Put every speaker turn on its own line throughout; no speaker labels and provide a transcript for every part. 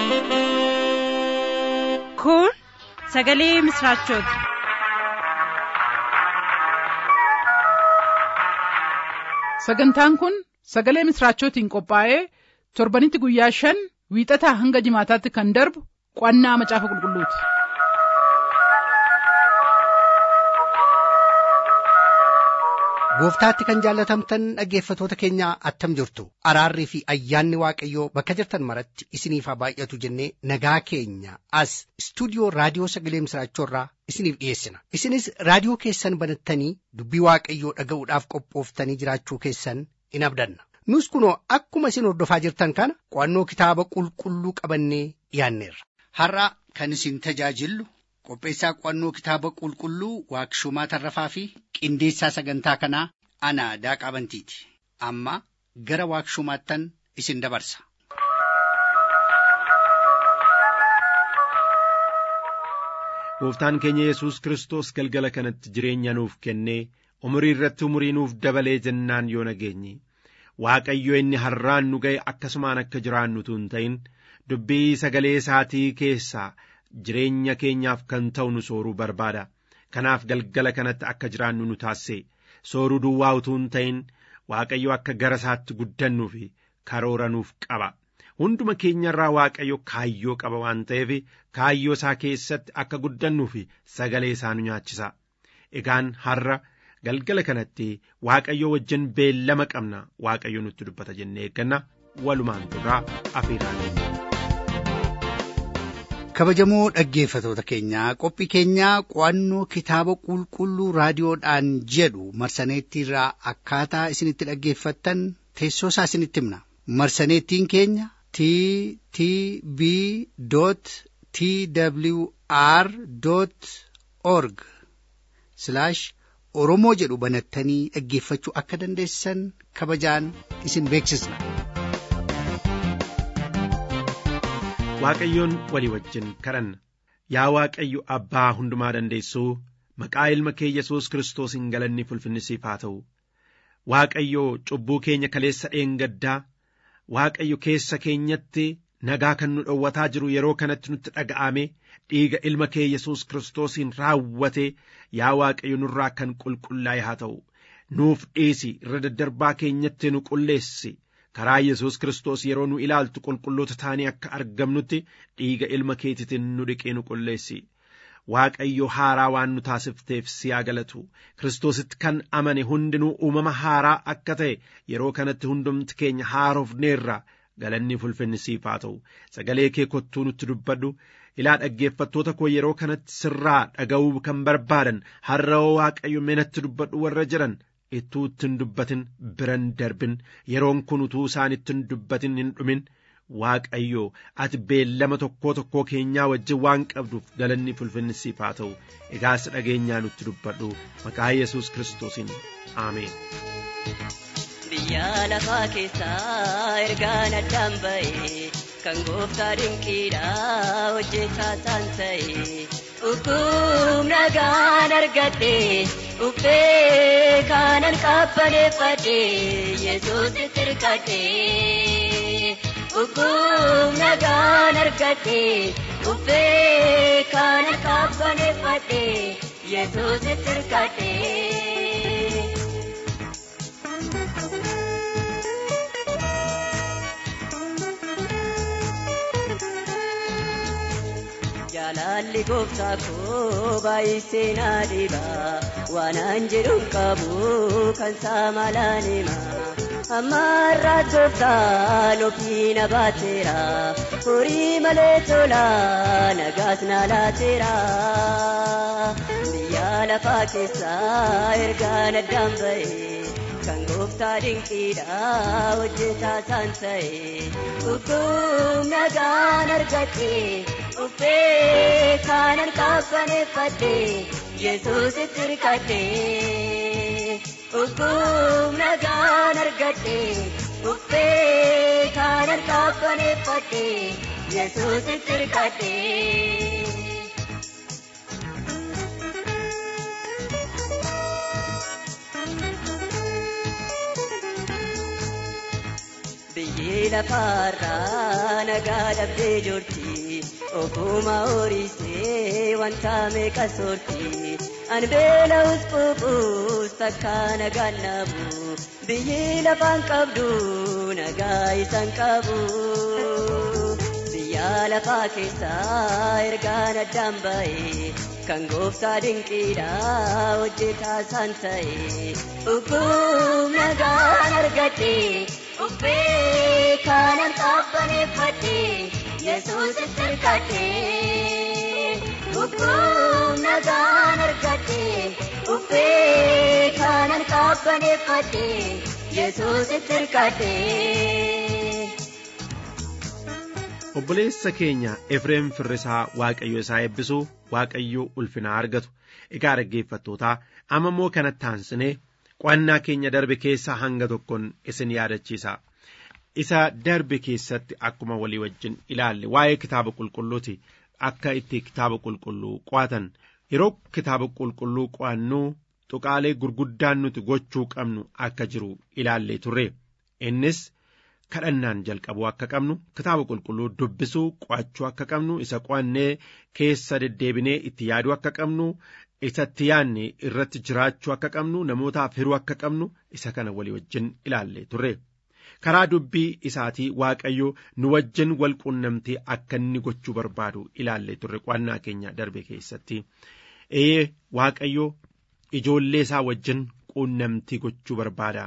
Kun sagalee misraachooti.
Sagantaan kun sagalee misraachootiin qophaa'ee torbanitti guyyaa shan wiixataa hanga jimaataatti kan darbu qo'annaa macaafa qulqulluuti.
Gooftaatti kan jaallatamtan dhaggeeffatoota keenya attam jirtu araarrii fi ayyaanni waaqayyoo bakka jirtan maratti isiniif haa baay'atu jennee nagaa keenya as istuudiyoo raadiyoo sagalee misraachoorraa isiniif dhiyeessina isinis raadiyoo keessan banattanii dubbii waaqayyoo dhaga'uudhaaf qophooftanii jiraachuu keessan in abdanna nus kunoo akkuma isin hordofaa jirtan kana qo'annoo kitaaba qulqulluu qabannee dhiyaanneerra.
Har'a kan isin tajaajillu qopheessaa qo'annoo kitaaba qulqulluu waaqshumaa tarrafaa fi qindeessaa sagantaa kanaa ana daaqaa bantiiti amma gara waaqshumaattan isin dabarsa.
Gooftaan keenya Yesuus Kiristoos galgala kanatti jireenya nuuf kennee umurii irratti umurii nuuf dabalee jennaan yoo nageenye Waaqayyo inni har'aan nu ga'e akkasumaan akka jiraannutu hin ta'in dubbii sagalee isaatii keessaa jireenya keenyaaf kan ta'u nu sooruu barbaada. Kanaaf galgala kanatti akka jiraannu nu taasise sooruu duwwaa utuu hin ta'in Waaqayyo akka gara isaatti guddannuu fi karoora nuuf qaba. Hunduma keenyarraa Waaqayyo kaayyoo qaba waan ta'eef kaayyoo isaa keessatti akka guddannuu fi sagalee isaa nu nyaachisa. Egaan har'a galgala kanatti Waaqayyo wajjin beellama qabna Waaqayyo nutti dubbata jennee eegganna walumaan turraa afiiraan.
kabajamoo dhaggeeffatoota keenyaa qophii keenyaa qo'annoo kitaaba qulqulluu raadiyoodhaan jedhu marsaneettiirraa akkaataa isinitti dhaggeeffattan teessoo isaa isinitti himna marsaneettiin keenya t t b t w r org oromoo jedhu banattanii dhaggeeffachuu akka dandeessan kabajaan isin beeksisna.
Waaqayyoon walii wajjin kadhanna yaa Waaqayyo abbaa hundumaa dandeessuu maqaa ilma kee Yesuus Kiristoosiin galanni fulfinnisiif haa ta'u Waaqayyo cubbuu keenya kaleessa dheengaddaa Waaqayyo keessa keenyatti nagaa kan nu dhowwataa jiru yeroo kanatti nutti dhaga'ame dhiiga ilma kee Yesuus Kiristoosiin raawwate yaa Waaqayyo nurraa kan qulqullaa'e haa ta'u nuuf dhiisi irra daddarbaa keenyatti nu qulleessi. karaa Yesuus Kiristoos yeroo nu ilaaltu qulqulloota taanii akka argamnutti dhiiga ilma keetitiin nu dhiqee nu qulleessi. Waaqayyo haaraa waan nu taasifteef si haa galatu Kiristoositti kan amane hundinuu uumama haaraa akka ta'e yeroo kanatti hundumti keenya haarofneerra galanni fulfinni siif haa ta'u sagalee kee kottuu nutti dubbadhu ilaa dhaggeeffattoota koo yeroo kanatti sirraa dhaga'uu kan barbaadan har'a Waaqayyo menatti dubbadhu warra jiran ittuu ittiin dubbatin biran darbin yeroon kun utuu isaan ittiin dubbatin hin dhumin waaqayyo ati beellama tokkoo tokkoo keenyaa wajjin waan qabduuf galanni fulfinni siif haa ta'u egaas dhageenyaa nutti dubbadhu maqaa yesus kiristoosiin aameen.
biyya lafaa keessaa ergaan addaan ba'e kan gooftaa dinqiidha hojjetaa isaan ta'e. Ukkum nagaan argadhe uffee kanan qabbaneeffadhe Yesuus tirkadhe. Ukkum nagaan argadhe uffee kanan qabbaneeffadhe Yesuus tirkadhe. Jaalalli gooftaa koo baay'isee na dhiba waanaan jedhuun qabu kan saamalaan hima. Amma irraa gooftaan ofii na baateera horii malee tola nagaas na laateera. Biyya lafaa keessaa ergaan addaan ba'e. kan gooftaa dinqiidha hojjetaa isaan ta'e ukkum nagaan argadhe uffee kanan qabbaneeffadhe yesuusitti hirkadhe ukkum nagaan argadhe uffee kanan qabbaneeffadhe yesuusitti hirkadhe. lafaarraa nagaa dhabdee jirti ofuma horiisee wanta meeqa soorti an beela'us quufuus takka nagaan naabu biyyi lafaan qabdu nagaa isan qabu biyya lafaa keessaa ergaan addaan ba'e kan gooftaa dinqiidha hojjetaa isaan ta'e dhukkub nagaan argadhe uffee kanan qabbaneeffadhe yesuusitti hirkadhe dhukkub nagaan argadhe uffee kanan qabbaneeffadhe yesuusitti hirkadhe.
obboleessa keenya efreem firrisaa waaqayyo isaa eebbisuu waaqayyo ulfinaa argatu egaa dhaggeeffattootaa amma immoo kanatti aansinee qo'annaa keenya darbe keessaa hanga tokkoon isin yaadachiisa isa darbe keessatti akkuma walii wajjin ilaalle waa'ee kitaaba qulqulluuti akka itti kitaaba qulqulluu qo'atan yeroo kitaaba qulqulluu qo'annuu tuqaalee gurguddaan nuti gochuu qabnu akka jiru ilaallee turre innis kadhannaan jalqabuu akka qabnu kitaaba qulqulluu dubbisuu qo'achuu akka qabnu isa qo'annee keessa deddeebinee itti yaaduu akka qabnu isatti yaadne irratti jiraachuu akka qabnu namootaaf hiruu akka qabnu isa kana walii wajjin ilaalle turre karaa dubbii isaatii waaqayyo nu wajjin wal quunnamtee akka inni gochuu barbaadu ilaalle turre qo'annaa keenya darbe keessatti ee waaqayyo ijoollee isaa wajjin quunnamtii gochuu barbaada.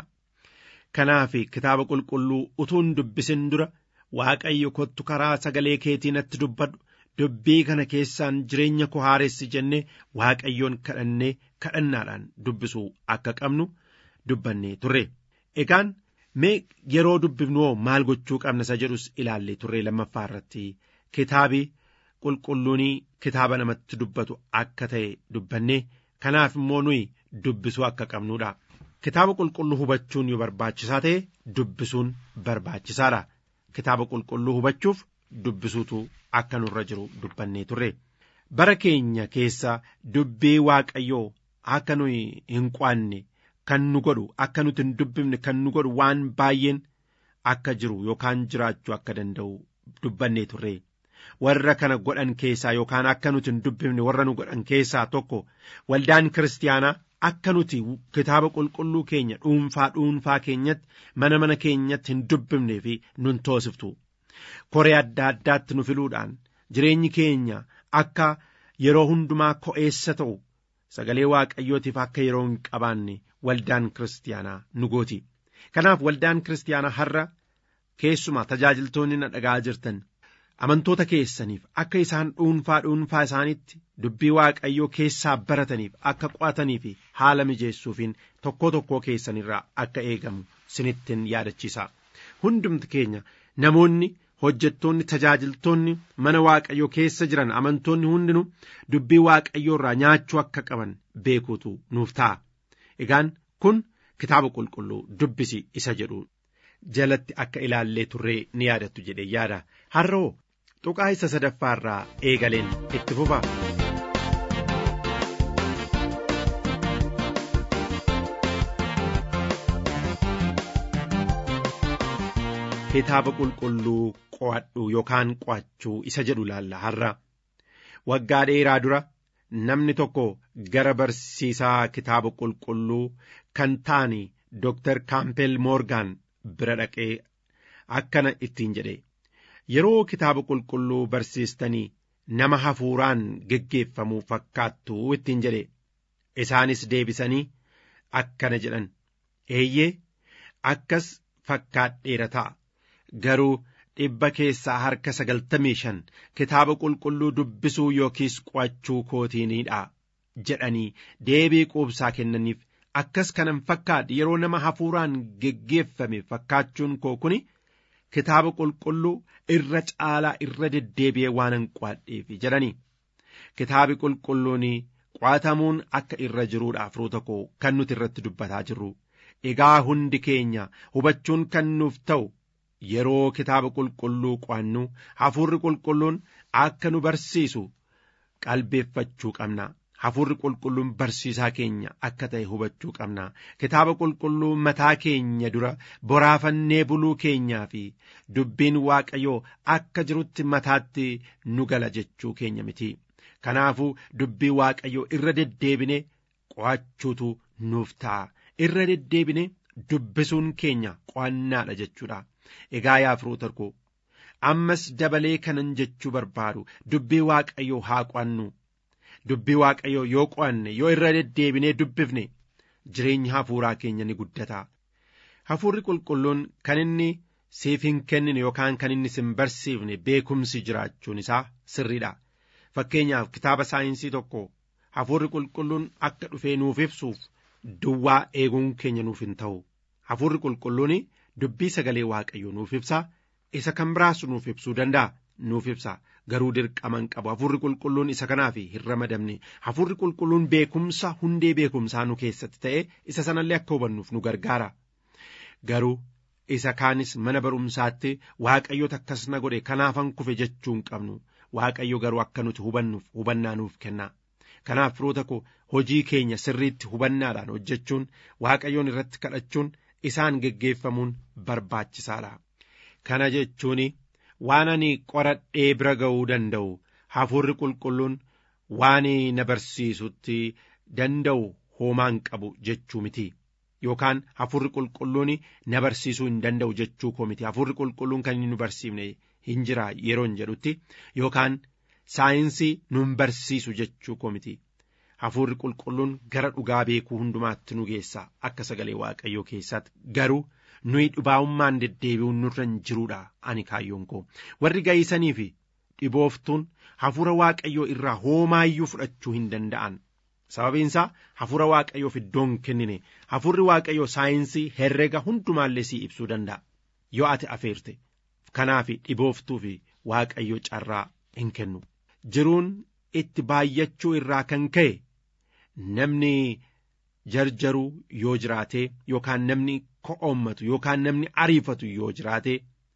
kanaaf kitaaba qulqulluu utuun dubbisin dura waaqayyo kottu karaa sagalee keetii natti dubbadhu dubbii kana keessaan jireenya koo haaressi jenne waaqayyoon kadhannee kadhannaadhaan dubbisuu akka qabnu dubbannee turre egaan mee yeroo dubbifnu maal gochuu qabna isa jedhus ilaallee turre lammaffaa irratti kitaabi qulqulluun kitaaba namatti dubbatu akka ta'e dubbannee kanaaf immoo nuyi dubbisuu akka qabnuudha. kitaaba qulqulluu hubachuun yoo barbaachisaa ta'e dubbisuun barbaachisaadha kitaaba qulqulluu hubachuuf dubbisuutu akka nurra jiru dubbannee turre bara keenya keessa dubbii waaqayyoo akka nuyi hin qo'anne kan nu godhu akka nuti hin dubbifne kan nu godhu waan baay'een akka jiru yookaan jiraachuu akka danda'u dubbannee turre warra kana godhan keessaa yookaan akka nuti hin dubbifne warra nu godhan keessaa tokko waldaan kiristaanaa akka nuti kitaaba qulqulluu keenya dhuunfaa dhuunfaa keenyatti mana mana keenyatti hin dubbifnee fi nun toosiftu koree adda addaatti nu filuudhaan jireenyi keenya akka yeroo hundumaa ko'eessa ta'u sagalee waaqayyootiif akka yeroo hin qabaanne waldaan kiristaanaa nu gooti kanaaf waldaan kiristaanaa har'a keessumaa tajaajiltoonni na dhagaa jirtan amantoota keessaniif akka isaan dhuunfaa dhuunfaa isaaniitti dubbii waaqayyoo keessaa barataniif akka qo'atanii fi haala mijeessuufiin tokkoo tokkoo keessanirraa akka eegamu sinittiin yaadachiisa hundumti keenya namoonni hojjettoonni tajaajiltoonni mana waaqayyoo keessa jiran amantoonni hundinuu dubbii waaqayyoo irraa nyaachuu akka qaban beekuutu nuuf ta'a egaan kun kitaaba qulqulluu dubbisi isa jedhu jalatti akka ilaallee turree ni yaadattu jedhee yaada har'oo tuqaa isa sadaffaa irraa eegaleen itti fufa. kitaaba qulqulluu qo'adhu yookaan qo'achuu isa jedhu laalla har'a waggaa dheeraa dura namni tokko gara barsiisaa kitaaba qulqulluu kan ta'an Dr. Kaampel Moorgaan bira dhaqee akkana ittiin jedhe yeroo kitaaba qulqulluu barsiistanii nama hafuuraan geggeeffamuu fakkaattu ittiin jedhe isaanis deebisanii akkana jedhan eeyyee akkas fakkaadheera ta'a garuu dhibba keessaa harka sagaltamii shan kitaaba qulqulluu dubbisuu yookiis qo'achuu kootiinidha jedhanii deebii quubsaa kennaniif akkas kanan fakkaadhe yeroo nama hafuuraan geggeeffame fakkaachuun koo kuni kitaaba qulqulluu irra caalaa irra deddeebi'ee waanan qo'adheef jedhanii kitaabi qulqulluun qo'atamuun akka irra jiruudha firoota koo kan nuti irratti dubbataa jirru egaa hundi keenya hubachuun kan nuuf ta'u yeroo kitaaba qulqulluu qo'annu hafuurri qulqulluun akka nu barsiisu qalbeeffachuu qabna hafuurri qulqulluun barsiisaa keenya akka ta'e hubachuu qabna kitaaba qulqulluu mataa keenya dura boraafannee buluu keenyaa fi dubbiin waaqayyoo akka jirutti mataatti nu gala jechuu keenya miti kanaafuu dubbii waaqayyoo irra deddeebine qo'achuutu nuuf ta'a irra deddeebine dubbisuun keenya qo'annaadha jechuudha egaa yaa firoota koo ammas dabalee kanan jechuu barbaadu dubbii waaqayyoo haa qo'annu dubbii waaqayyoo yoo qo'anne yoo irra deddeebinee dubbifne jireenya hafuuraa keenya ni guddata hafuurri qulqulluun kan inni siif hin kennine yookaan kan inni sin barsiifne beekumsi jiraachuun isaa sirriidha fakkeenyaaf kitaaba saayinsii tokko hafuurri qulqulluun akka dhufee nuuf ibsuuf duwwaa eeguun keenya nuuf hin ta'u hafuurri qulqulluun dubbii sagalee waaqayyoo nuuf ibsa isa kan biraas nuuf ibsuu danda'a nuuf ibsa garuu dirqama hin qabu hafuurri qulqulluun isa kanaaf hin ramadamne hafuurri qulqulluun beekumsa hundee beekumsaa nu keessatti ta'e isa sanallee akka hubannuuf nu gargaara garuu isa kaanis mana barumsaatti waaqayyoota akkas na godhe kanaafan kufe jechuu hin qabnu waaqayyo garuu akka nuti hubannuuf hubannaa nuuf kenna kanaaf firoota koo hojii keenya sirriitti hubannaadhaan hojjechuun waaqayyoon irratti kadhachuun isaan geggeeffamuun barbaachisaadha kana jechuun waan ani qoradhee bira ga'uu danda'u hafuurri qulqulluun waan na barsiisutti danda'u hoomaan qabu jechuu miti yookaan hafuurri qulqulluun na barsiisuu hin danda'u jechuu koo miti hafuurri qulqulluun kan inni nu barsiifne hin jira yeroon jedhutti yookaan saayinsii nun barsiisu jechuu koo miti hafuurri qulqulluun gara dhugaa beekuu hundumaatti nu geessa akka sagalee waaqayyoo keessatti garuu nuyi dhibaa'ummaan deddeebi'uun nurra hin jiruudha ani kaayyoon koo warri ga'iisanii fi dhibooftuun hafuura waaqayyoo irraa homaayyuu fudhachuu hin danda'an sababiin isaa hafuura waaqayyoof iddoo hin kennine hafuurri waaqayyoo saayinsii herrega hundumaallee sii ibsuu danda'a yoo ati afeerte kanaaf dhibooftuu fi waaqayyo carraa hin kennu jiruun itti baay'achuu irraa kan ka'e namni jarjaruu yoo jiraate yookaan namni ko'oommatu yookaan namni ariifatu yoo jiraate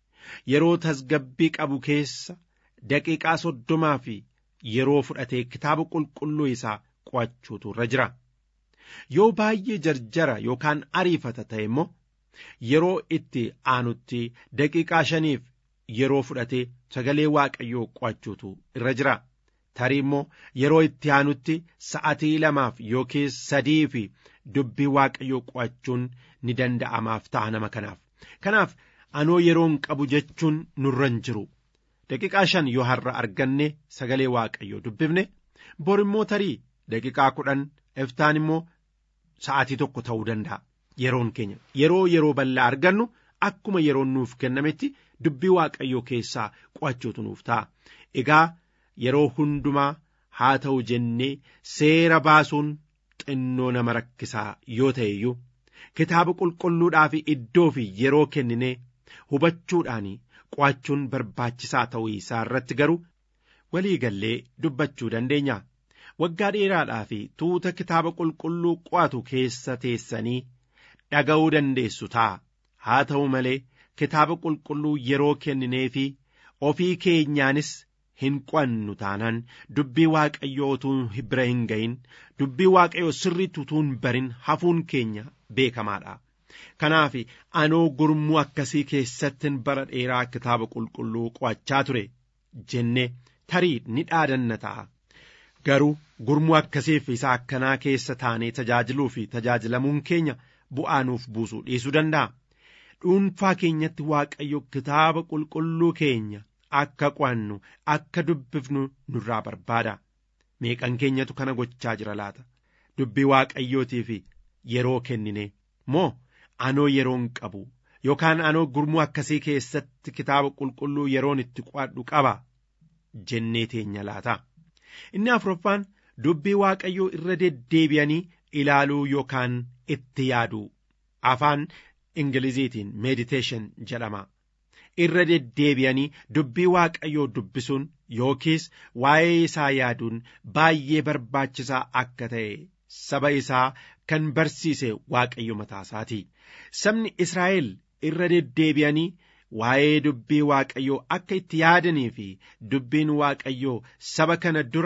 yeroo tasgabbii qabu keessa daqiiqaa soddomaa fi yeroo fudhatee kitaaba qulqulluu isaa qo'achuutu irra jira yoo baay'ee jarjara yookaan ariifata ta'e immoo yeroo itti aanutti daqiiqaa shaniif yeroo fudhatee sagalee waaqayyoo qo'achuutu irra jira tarii immoo yeroo itti aanutti sa'atii lamaaf yookiis sadii fi dubbii waaqayyoo qo'achuun ni danda'amaaf ta'a nama kanaaf kanaaf anoo yeroon qabu jechuun nurra hin jiru daqiiqaa shan yoo har'a arganne sagalee waaqayyoo dubbifne bor immoo tarii daqiiqaa kudhan iftaan immoo sa'atii tokko ta'uu danda'a yeroon keenya yeroo yeroo bal'aa argannu akkuma yeroon nuuf kennametti dubbii waaqayyoo keessaa qo'achuutu nuuf ta'a egaa yeroo hundumaa haa ta'u jennee seera baasuun xinnoo nama rakkisaa yoo ta'e iyyuu kitaaba qulqulluudhaa fi iddoo fi yeroo kenninee hubachuudhaan qo'achuun barbaachisaa ta'uu isaa irratti garuu walii gallee dubbachuu dandeenya waggaa dheeraadhaa fi tuuta kitaaba qulqulluu qo'atu keessa teessanii dhaga'uu dandeessu ta'a haa ta'u malee kitaaba qulqulluu yeroo kenninee fi ofii keenyaanis hin qo'annu taanaan dubbii waaqayyoo utuu bira hin ga'in dubbii waaqayyoo sirriitti utuu hin barin hafuun keenya beekamaadha. Kanaaf anoo gurmuu akkasii keessattin bara dheeraa kitaaba qulqulluu qo'achaa ture jennee tarii ni dhaadanna ta'a. Garuu gurmuu akkasiif isa akkanaa keessa taanee tajaajiluu fi tajaajilamuun keenya bu'aa nuuf buusuu dhiisuu danda'a. Dhuunfaa keenyatti waaqayyo kitaaba qulqulluu keenya akka qo'annu akka dubbifnu nurraa barbaada. Meeqan keenyatu kana gochaa jira laata? Dubbii waaqayyootiif yeroo kennine moo anoo yeroon qabu yookaan anoo gurmuu akkasii keessatti kitaaba qulqulluu yeroon itti qo'adhu qaba jennee teenya laata. Inni afuraffaan dubbii waaqayyoo irra deddeebi'anii ilaaluu yookaan itti yaaduu afaan ingiliziitiin meediteeshin jedhama. Irra deddeebi'anii dubbii waaqayyoo dubbisuun yookiis waa'ee isaa yaaduun baay'ee barbaachisaa akka ta'e saba isaa kan barsiise waaqayyo mataasaati. Sabni Israa'el irra deddeebi'anii waa'ee dubbii waaqayyoo akka itti yaadanii fi dubbiin waaqayyoo saba kana dura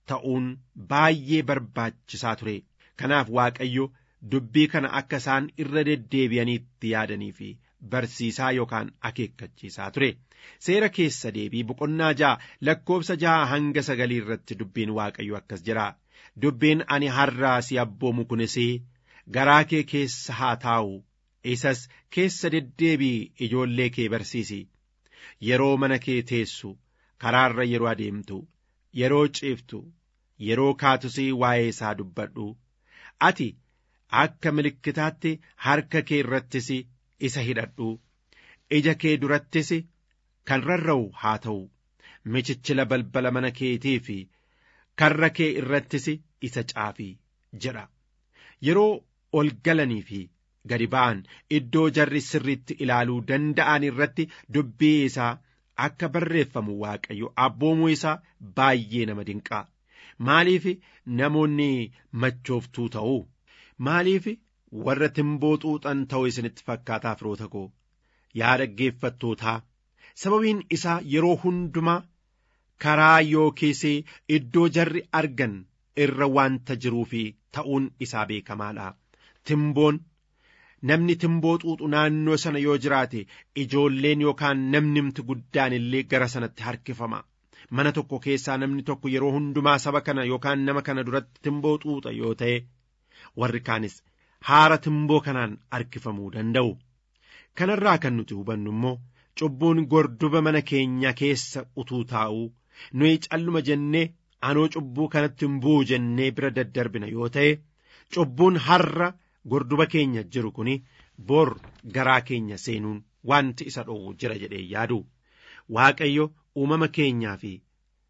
ta'uun baay'ee barbaachisaa ture kanaaf waaqayyo dubbii kana akka isaan irra deddeebi'aniitti yaadanii fi barsiisaa yookaan akeekkachiisaa ture seera keessa deebii boqonnaa ja'a lakkoobsa ja'a hanga sagalii irratti dubbiin waaqayyo akkas jira dubbiin ani har'aa si abboomu kunis garaa kee keessa haa taa'u isas keessa deddeebii ijoollee kee barsiisi yeroo mana kee teessu karaarra yeroo adeemtu yeroo ciiftu yeroo kaatusii waa'ee isaa dubbadhu ati akka milikkitaatti harka kee irrattis isa hidhadhu ija kee durattis kan rarra'u haa ta'u michichila balbala mana keetii fi karra kee irrattis isa caafi jedha yeroo ol galanii fi gadi ba'an iddoo jarri sirriitti ilaaluu danda'an irratti dubbii isaa akka barreeffamu waaqayyo abboomuu isaa baay'ee nama dinqaa maaliif namoonni machooftuu ta'u maaliif warra timboo xuuxan ta'u isinitti fakkaataa firoota koo yaa dhaggeeffattootaa sababiin isaa yeroo hundumaa karaa yookiis iddoo jarri argan irra wanta jiruu fi ta'uun isaa beekamaadha timboon namni timboo xuuxu naannoo sana yoo jiraate ijoolleen yookaan namnimti guddaan illee gara sanatti harkifama mana tokko keessaa namni tokko yeroo hundumaa saba kana yookaan nama kana duratti timboo xuuxa yoo ta'e warri kaanis haara timboo kanaan harkifamuu danda'u kanarraa kan nuti hubannu immoo cubbuun gorduba mana keenya keessa utuu taa'uu nuyi calluma jennee anoo cubbuu kanatti hin bu'u jennee bira daddarbina yoo ta'e cubbuun har'a gorduba keenya jiru kun bor garaa keenya seenuun wanti isa dhoowwu jira jedhee yaadu waaqayyo uumama keenyaa fi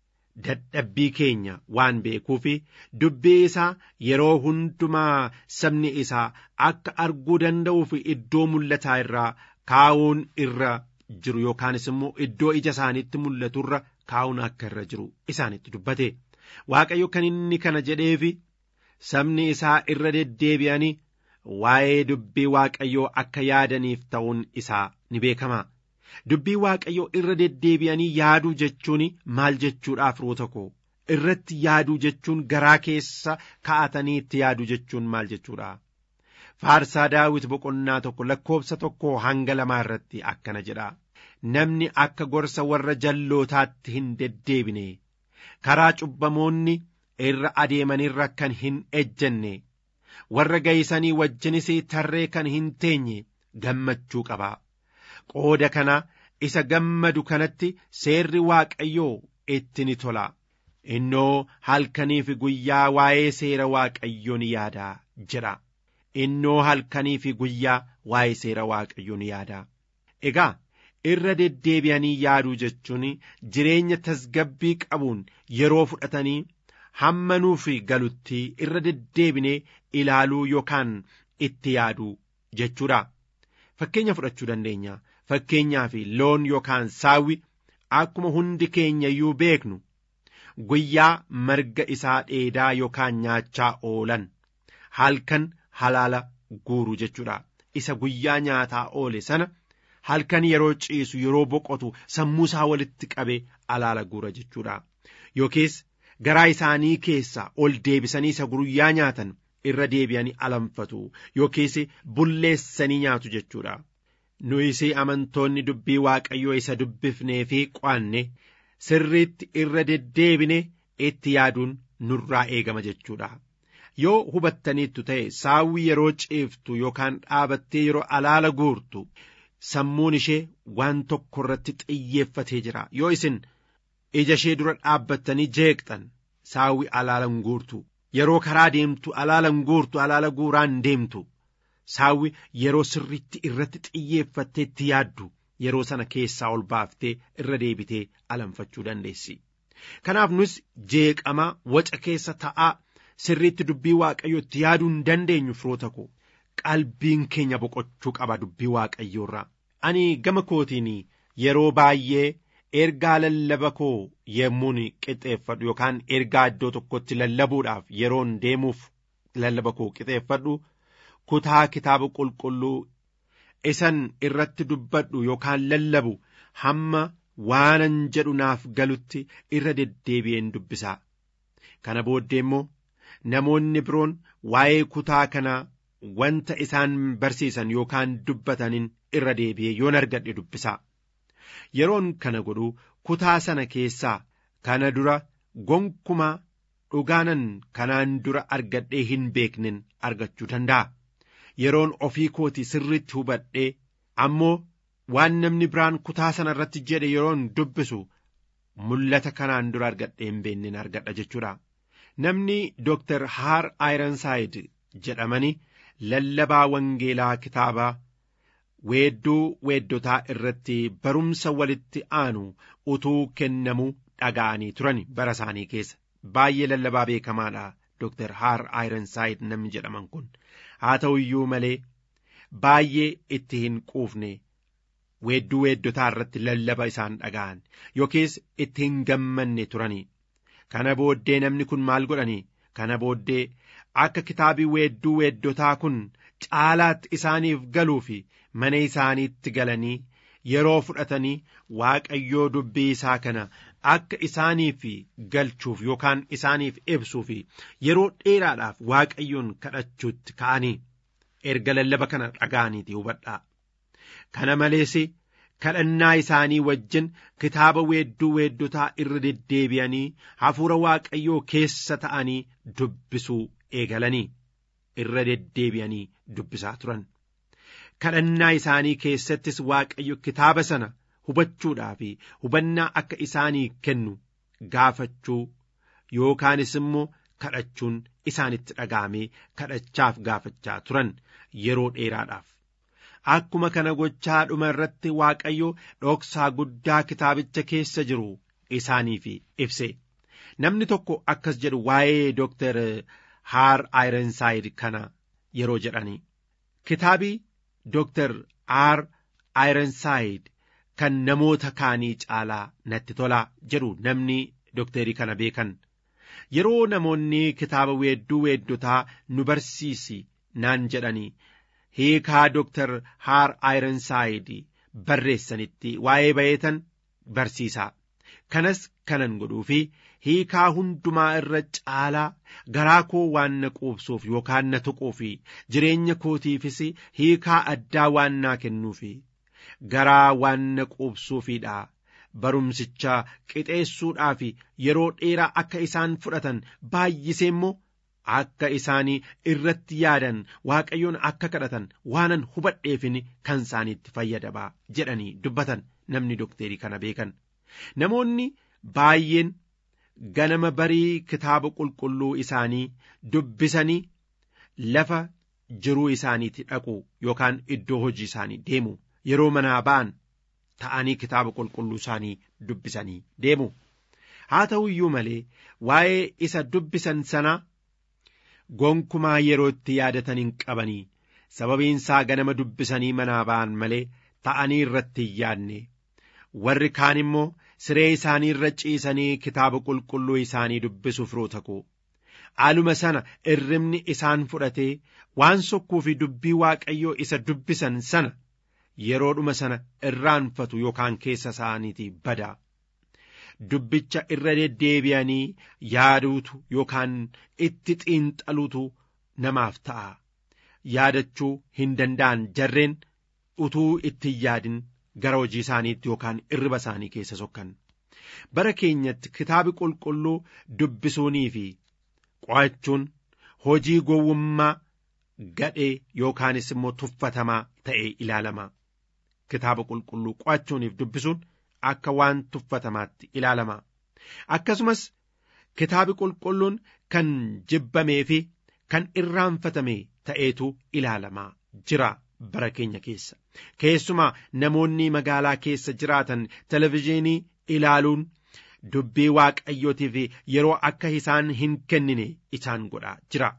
dadhabbii keenya waan beekuuf dubbii isaa yeroo hundumaa sabni isaa akka arguu danda'uuf iddoo mul'ataa irraa kaa'uun irra jiru yookaanis immoo iddoo ija isaaniitti mul'atu irra kaa'uun akka irra jiru isaanitti dubbate waaqayyo kan inni kana jedheefi sabni isaa irra deddeebi'anii waa'ee dubbii waaqayyoo akka yaadaniif ta'uun isaa ni beekama. Dubbii waaqayyoo irra deddeebi'anii yaaduu jechuun maal jechuudha firoota koo irratti yaaduu jechuun garaa keessa kaa'atanii itti yaaduu jechuun maal jechuudha. Faarsaa daawit boqonnaa tokko lakkoobsa tokko hanga lamaa irratti akkana jedha. Namni akka gorsa warra jallootaatti hin deddeebine karaa cubbamoonni irra adeemanirra kan hin ejjenne warra gaysanii wajjinis tarree kan hin teenye gammachuu qaba. qooda kana isa gammadu kanatti seerri waaqayyoo itti ni tola innoo halkanii fi guyyaa waa'ee seera waaqayyoo ni yaada jedha innoo halkanii fi guyyaa waa'ee seera waaqayyoo ni yaada egaa irra deddeebi'anii yaaduu jechuun jireenya tasgabbii qabuun yeroo fudhatanii hamma nuuf galutti irra deddeebinee ilaaluu yookaan itti yaaduu jechuudha fakkeenya fudhachuu dandeenya. fakkeenyaa fi loon yookaan saawwi akkuma hundi keenya iyyuu beeknu guyyaa marga isaa dheedaa yookaan nyaachaa oolan halkan halaala guuru jechuudha isa guyyaa nyaataa oole sana halkan yeroo ciisu yeroo boqotu sammuu isaa walitti qabe alaala guura jechuudha yookiis garaa isaanii keessa ol deebisanii isa guyyaa nyaatan irra deebi'anii alanfatu yookiis bulleessanii nyaatu jechuudha. nuyis amantoonni dubbii waaqayyoo isa dubbifnee fi qo'anne sirriitti irra deddeebine itti yaaduun nurraa eegama jechuudha. Yoo hubattaniittu ta'e saawwi yeroo ciiftu yookaan dhaabattee yeroo alaala guurtu sammuun ishee waan tokko irratti xiyyeeffatee jira. Yoo isin ija ishee dura dhaabbattanii jeeqxan saawwi alaalan guurtu. Yeroo karaa deemtu alaalan guurtu alaala guuraan deemtu. saawwi yeroo sirritti irratti xiyyeeffattee itti yaaddu yeroo sana keessaa ol baaftee irra deebitee alanfachuu dandeessi. Kanaaf nus jeeqama waca keessa ta'aa sirriitti dubbii waaqayyoo itti yaaduu hin dandeenyu firoota koo qalbiin keenya boqochuu qaba dubbii waaqayyoorraa. Ani gama kootiin yeroo baay'ee ergaa lallaba koo yemmuun qixeeffadhu yookaan ergaa iddoo tokkotti lallabuudhaaf yeroon deemuuf lallaba koo qixeeffadhu. kutaa kitaaba qulqulluu isan irratti dubbadhu yookaan lallabu hamma waanan jedhu naaf galutti irra deddeebi'een dubbisaa kana booddee immoo namoonni biroon waa'ee kutaa kanaa wanta isaan barsiisan yookaan dubbataniin irra deebi'ee yoon argadhe dubbisaa yeroon kana godhu kutaa sana keessaa kana dura gonkumaa dhugaanan kanaan dura argadhee hin beeknen argachuu danda'a yeroon ofii kooti sirriitti hubadhee ammoo waan namni biraan kutaa sana irratti jedhe yeroon dubbisu mul'ata kanaan dura argadhee hin beeknen argadha jechuudha namni dooktar haar aayiransaayid jedhamani lallabaa wangeelaa kitaabaa weedduu weeddotaa irratti barumsa walitti aanu utuu kennamuu dhaga'anii turan bara isaanii keessa baay'ee lallabaa beekamaadha dooktar haar aayiransaayid namni jedhaman kun haa ta'u iyyuu malee baay'ee itti hin quufne weedduu weeddotaa irratti lallaba isaan dhaga'an yookiis itti hin gammanne turanii kana booddee namni kun maal godhanii kana booddee akka kitaabii weedduu weeddotaa kun caalaatti isaaniif galuu fi mana isaaniitti galanii yeroo fudhatanii waaqayyoo dubbii isaa kana akka isaaniif galchuuf yookaan isaaniif ibsuuf yeroo dheeraadhaaf waaqayyoon kadhachuutti ka'anii erga lallaba kana dhaga'aniiti hubadhaa kana malees kadhannaa isaanii wajjin kitaaba weedduu weeddotaa irra deddeebi'anii hafuura waaqayyoo keessa ta'anii dubbisuu eegalanii irra deddeebi'anii dubbisaa turan kadhannaa isaanii keessattis waaqayyo kitaaba sana hubachuudhaa fi hubannaa akka isaanii kennu gaafachuu yookaanis immoo kadhachuun isaanitti dhaga'amee kadhachaaf gaafachaa turan yeroo dheeraadhaaf. Akkuma kana gochaa dhuma irratti waaqayyo dhoksaa guddaa kitaabicha keessa jiru isaaniif ibse. Namni tokko akkas jedhu waa'ee Dooktar Haar Aayirensaayid kana yeroo jedhani. Kitaabii Dooktar Haar Aayirensaayid kan namoota kaanii caalaa natti tolaa jedhu namni dooktarii kana beekan. Yeroo namoonni kitaaba weedduu weeddotaa nu barsiisi naan jedhanii hiikaa dooktar Haar Aayirensaayid barreessanitti waa'ee bayeetan barsiisaa. Kanas kanan godhuu fi hiikaa hundumaa irra caalaa garaa koo waan na quubsuuf yookaan na tuquuf jireenya kootiifis hiikaa addaa waan naa kennuuf garaa waan na quubsuufidha. Barumsicha qixeessuudhaaf yeroo dheeraa akka isaan fudhatan baay'isee immoo akka isaanii irratti yaadan waaqayyoon akka kadhatan waanan hubadheefin kan isaaniitti fayyadabaa jedhanii dubbatan namni dookterii kana beekan. Namoonni baay'een ganama barii kitaaba qulqulluu isaanii dubbisanii lafa jiruu isaaniitti dhaqu yookaan iddoo hojii isaanii deemu yeroo manaa ba'an ta'anii kitaaba qulqulluu isaanii dubbisanii deemu. Haa ta'u iyyuu malee waa'ee isa dubbisan sanaa gonkumaa yeroo itti yaadatan hin qabanii sababiin isaa ganama dubbisanii manaa ba'an malee ta'anii irratti hin yaadne. warri kaan immoo siree isaanii irra ciisanii kitaaba qulqulluu isaanii dubbisuuf rootaku aluma sana irribni isaan fudhatee waan sokkuu fi dubbii waaqayyoo isa dubbisan sana yeroodhuma sana irraanfatu yookaan keessa isaaniitii bada dubbicha irra deddeebi'anii yaaduutu yookaan itti xiinxaluutu namaaf ta'a yaadachuu hin danda'an jarreen utuu itti yaadin gara hojii isaaniitti yookaan irriba isaanii keessa sokkan bara keenyatti kitaabi qulqulluu dubbisuunii fi qo'achuun hojii gowwummaa gadhee yookaanis immoo tuffatamaa ta'ee ilaalama kitaaba qulqulluu qo'achuuniif dubbisuun akka waan tuffatamaatti ilaalama akkasumas kitaabi qulqulluun kan jibbamee fi kan irraanfatame ta'eetu ilaalamaa jira. bara keenya keessa keessumaa namoonni magaalaa keessa jiraatan televizhiinii ilaaluun dubbii waaqayyootiif yeroo akka isaan hin kennine isaan godhaa jira.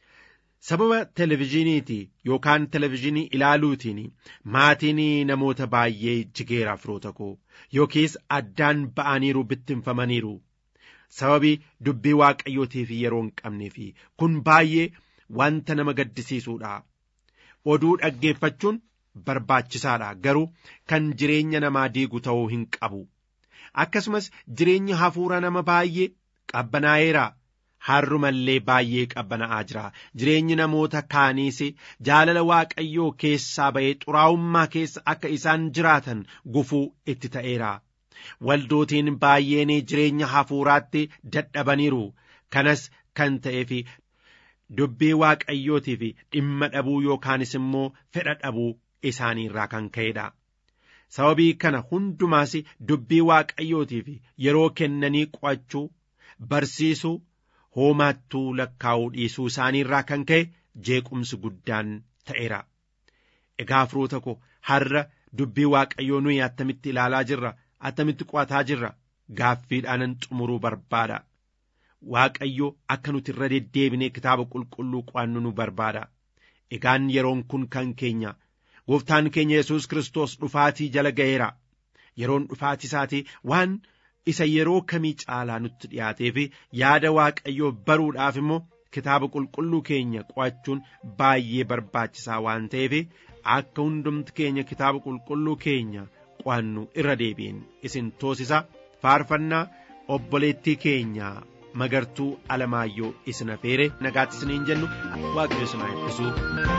Sababa televizhiiniiti yookaan televizhiinii ilaaluutiin maatiin namoota baay'ee jigeeraaf roota koo yookiis addaan ba'aniiru bittinfamaniiru. Sababii dubbii waaqayyootiif yeroo hin qabneef kun baay'ee wanta nama gaddisiisuudha. oduu dhaggeeffachuun barbaachisaadha garuu kan jireenya namaa diigu ta'uu hin qabu akkasumas jireenya hafuura nama baay'ee qabbanaa'eera har'umallee baay'ee qabbana'aa jira jireenyi namoota kaaniis jaalala waaqayyoo keessaa ba'ee xuraa'ummaa keessa akka isaan jiraatan gufuu itti ta'eera waldootiin baay'een jireenya hafuuraatti dadhabaniiru kanas kan ta'eef dubbii waaqayyootiif dhimma dhabuu yookaanis immoo fedha dhabuu isaaniirraa kan ka'edha. sababii kana hundumaas dubbii waaqayyootiif yeroo kennanii qo'achuu barsiisuu hoomaattuu lakkaa'uu dhiisuu isaaniirraa kan ka'e jeequmsi guddaan ta'eera. Egaa firoota ko har'a dubbii waaqayyoo nuyi attamitti ilaalaa jirra attamitti qo'ataa jirra gaaffiidhaanan xumuruu barbaada. Waaqayyo akka nuti irra deddeebinee kitaaba qulqulluu qo'annu nu barbaada. Egaan yeroon kun kan keenya. gooftaan keenya yesus kristos dhufaatii jala ga'eera yeroon dhufaatii isaatii waan isa yeroo kamii caalaa nutti dhiyaatee fi yaada waaqayyoo baruudhaaf immoo kitaaba qulqulluu keenya qo'achuun baay'ee barbaachisaa waan ta'eef akka hundumti keenya kitaaba qulqulluu keenya qo'annu irra deebiin isin toosisa faarfannaa obboleettii keenya magartuu alamaayyoo isin afeere nagaatti isiniin jennu waaqayyo isin haa eebbisu.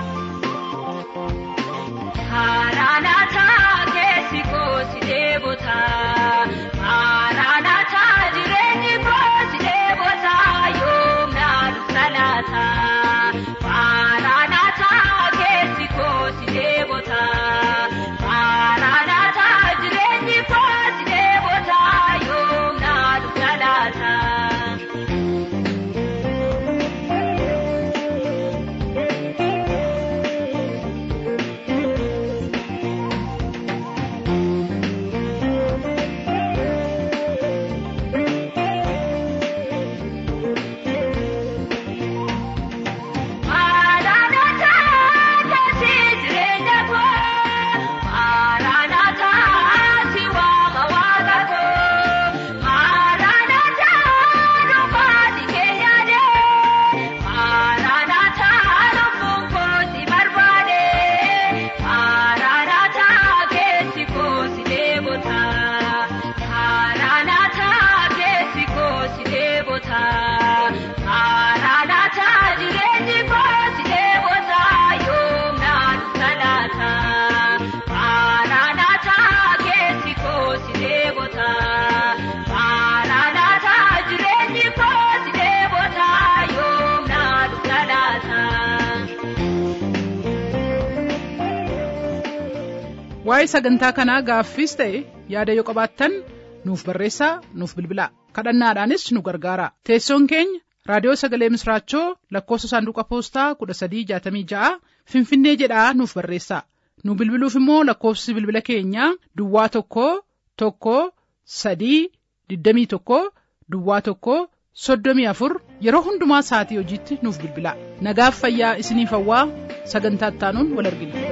Maranatha keessi koosi deebota. Maranatha jireenyi koosi deebota yoom naalu salaata. Maranatha keessi koosi deebota. Maranatha jireenyi koosi deebota yoom naalu salaata. Maranatha keessi jireenya koo. Maranatha si waama waaqa koo. Maranatha dhufaati keenya dee. Maranatha lubbuun koo si barbaade. Maranatha keessi koo si deebota. Maranatha keessi koo si deebota. Maranatha jireenyi koo si deebota yoom naalu salaata. Maranatha keessi koo si deebota. Maranatha jireenyi koo si deebota yoom naalu salaata.
Waa'ee sagantaa kanaa gaaffiis ta'e yaada yoo qabaattan nuuf barreessaa nuuf bilbilaa kadhannaadhaanis nu gargaara teessoon keenya raadiyoo sagalee misraachoo lakkoofsa saanduqa poostaa kudha sadii jaatamii ja'a finfinnee jedhaa nuuf barreessaa nu bilbiluuf immoo lakkoofsi bilbila keenyaa duwwaa tokko tokko sadii digdamii tokko duwwaa tokko soddomii afur yeroo hundumaa sa'atii hojiitti nuuf bilbilaa nagaaf fayyaa isiniif hawwaa sagantaa ittaanuun wal argina.